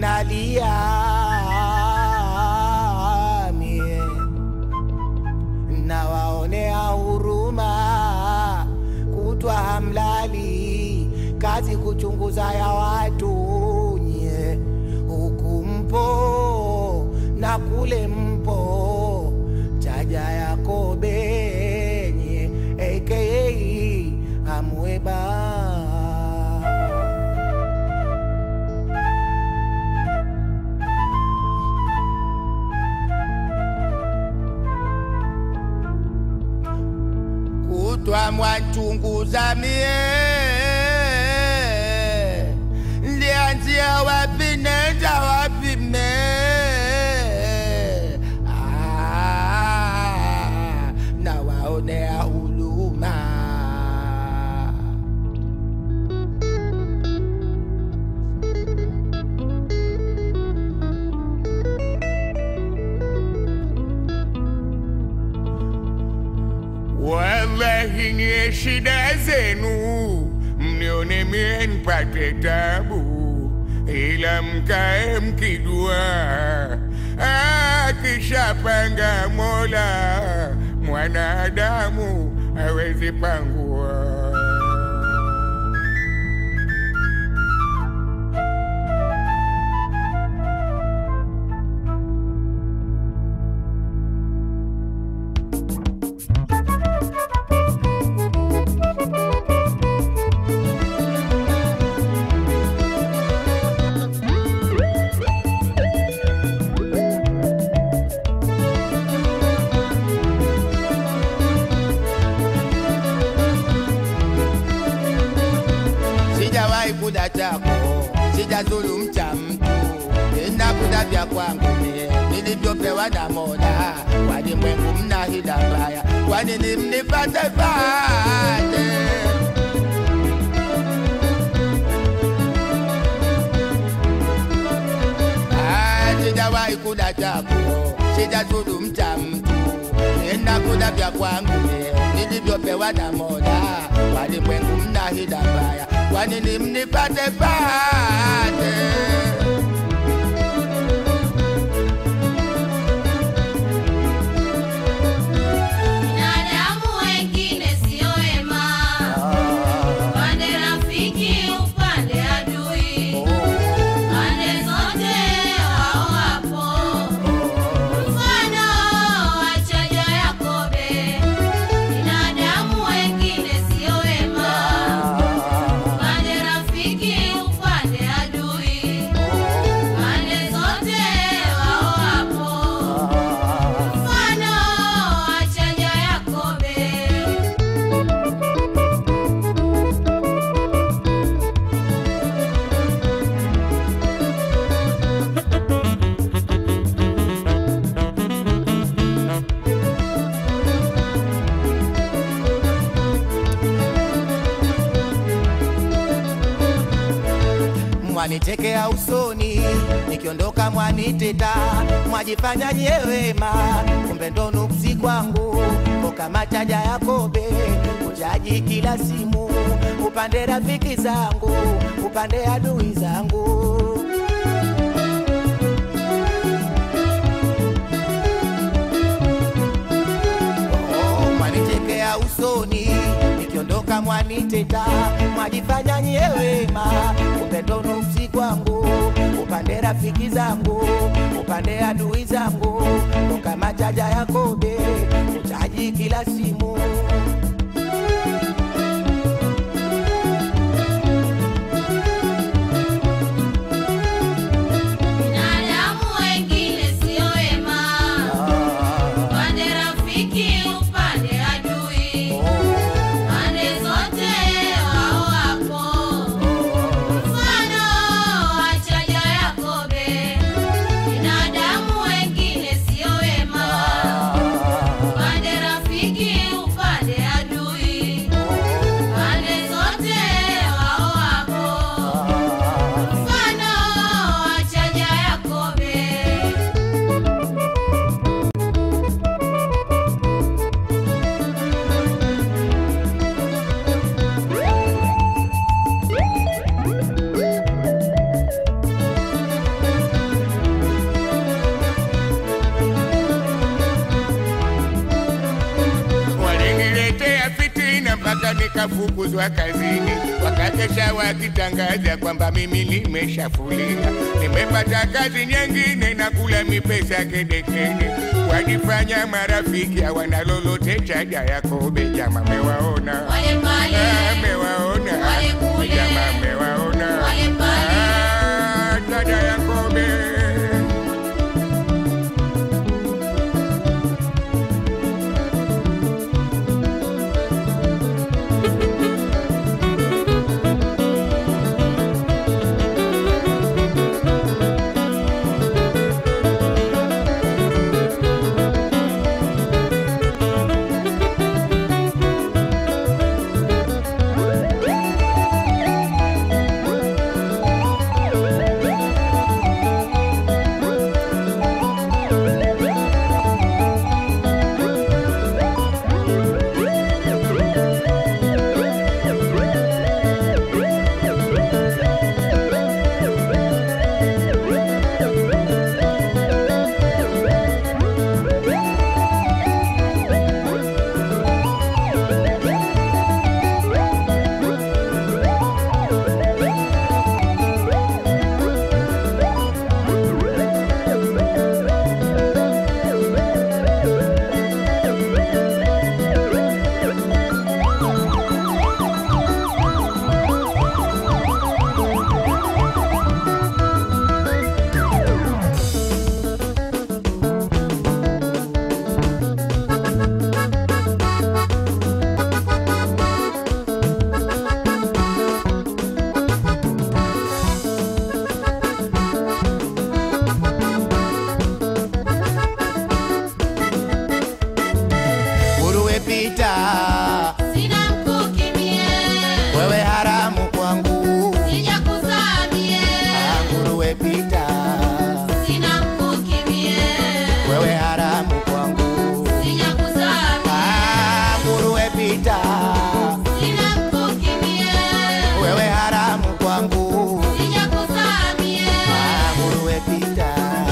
nalia mie nawaonea huruma kutwa hamlali kazi kuchunguza ya watu nye huku mpo na kule mpo chaja yako benye aka amweba kutwa mwachunguza mie ndianzia wapi nenda wapi me Ah, nawaonea huruma Wallahi nye shida zenu, mnione mie nipate tabu, ila mkae mkijua akishapanga Mola mwanadamu hawezi pangua. sijawahi kuda chako, sijazulumu cha mtu, nina kuda vya kwangu mie nilivyopewa na Mola. Walimwengu mna hila mbaya, kwa nini mnipate pate? Ah, Sijawahi kuda chako, sijazulumu cha mtu, nina kuda vya kwangu mie nilivyopewa na Mola. Walimwengu mna hila mbaya, kwa nini mnipate pate? Binadamu wengine sio wema, upande rafiki, upande adui, pande zote wao wapo. Mfano wa chaja Yakobe, binadamu wengine sio wema, upande rafiki, upande adui, pande zote wao wapo. Mfano wa chaja Yakobe. mwanitekea usoni, nikiondoka mwaniteta, mwajifanya nyewema, kumbe ndo nuksi kwangu, ko kama chaja Yakobe, uchaji kila simu, upande rafiki zangu, upande adui zangu. Oh, mwanichekea usoni nikiondoka mwaniteta mwajifanya nyewema kumbe ndo nuksi kwangu upande rafiki zangu upande adui zangu ndo kama chaja Yakobe uchaji kila simu Binadamu wengine sio wema, upande rafiki, upande adui, pande zote wao wapo. Mfano wa chaja Yakobe, binadamu wengine sio wema, upande rafiki, upande mpaka nikafukuzwa kazini, wakakesha wakitangaza kwamba mimi nimeshafulia, nimepata kazi nyingine na kula mipesa kedekede, wajifanya marafiki hawana lolote chaja Yakobe, jama mewaona Wale pale. Ah, mewaona Wale kule. jama mewaona Wale pale. Ah, dada Yakobe nguruwe pita, Sina mkuki mie. wewe haramu kwangu. Sijakuzaa mie. Ah, nguruwe pita, Sina mkuki mie. wewe haramu kwangu. Sijakuzaa mie. Ah, nguruwe pita, Sina mkuki mie. wewe haramu kwangu. Sijakuzaa mie. Ah, nguruwe pita,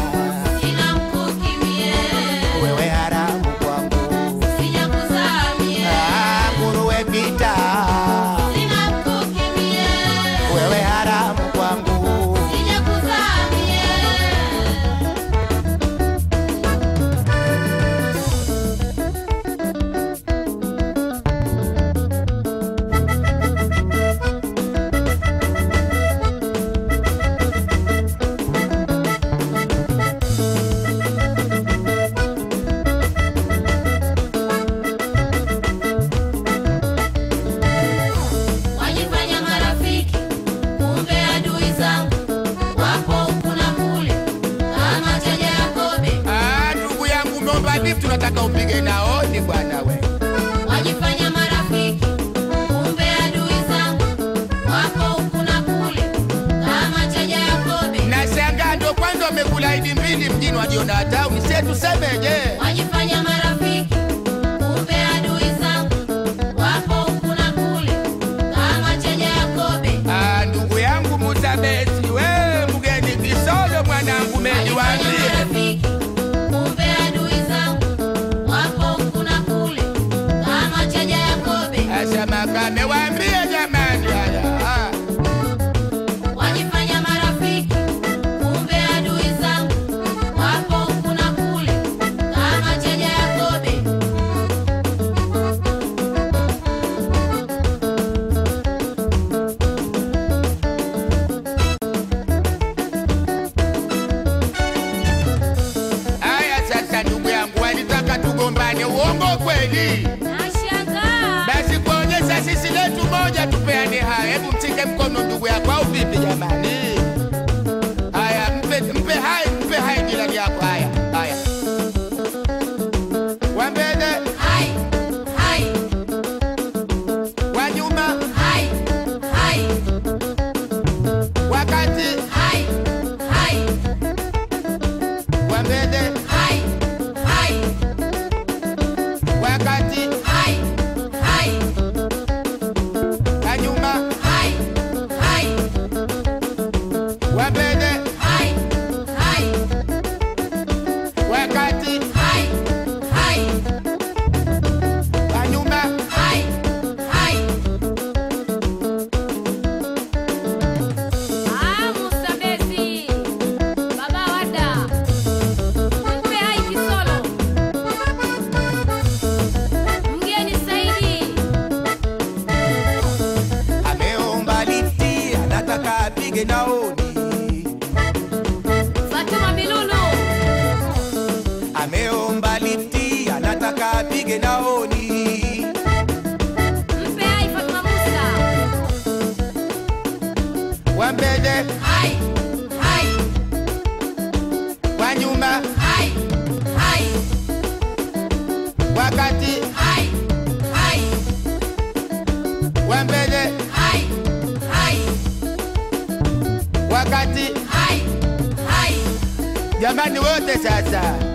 Sina mkuki mie. wewe haramu kwangu. Sijakuzaa mie. Ah, nguruwe pita, Sina mkuki mie. wewe haramu kwangu. Sijakuzaa mie. Wajifanya marafiki, kumbe adui zangu wapo huku na kule, kama chaja Yakobe. Ah, ndugu yangu Momba Deep tunataka upige naoni bwana we. Wajifanya marafiki, kumbe adui zangu wapo huku na kule, kama chaja Yakobe. Nashangaa ndo kwanza umekula idi mbili mjini wajiona hatau sie tusemeje? Wajifanya marafiki, kumbe adui zangu wapo huku na kule, kama chaja Yakobe. Ah, ndugu yangu Mutabesi we mgeni Kisolo mwanangu meni Wajifanya waambie. marafiki, kumbe adui zangu wapo huku na kule, kama chaja Yakobe. Asa makame waambie jamani haya. Ah. Wajifanya marafiki, kumbe adui zangu wapo huku na kule, kama chaja Yakobe. Haya sasa ndugu yangu walitaka tugombane uongo kweli? Nashangaa. Basi kuonyesha sisi letu apige naoni Fatuma Milulu, ameomba lifti anataka apige naoni mpe hai Fatuma Musa. wa mbele Hai, hai, wa nyuma hai, hai, wakati hai, hai, wa mbele hai, hai, wakati hai, hai. jamani wote sasa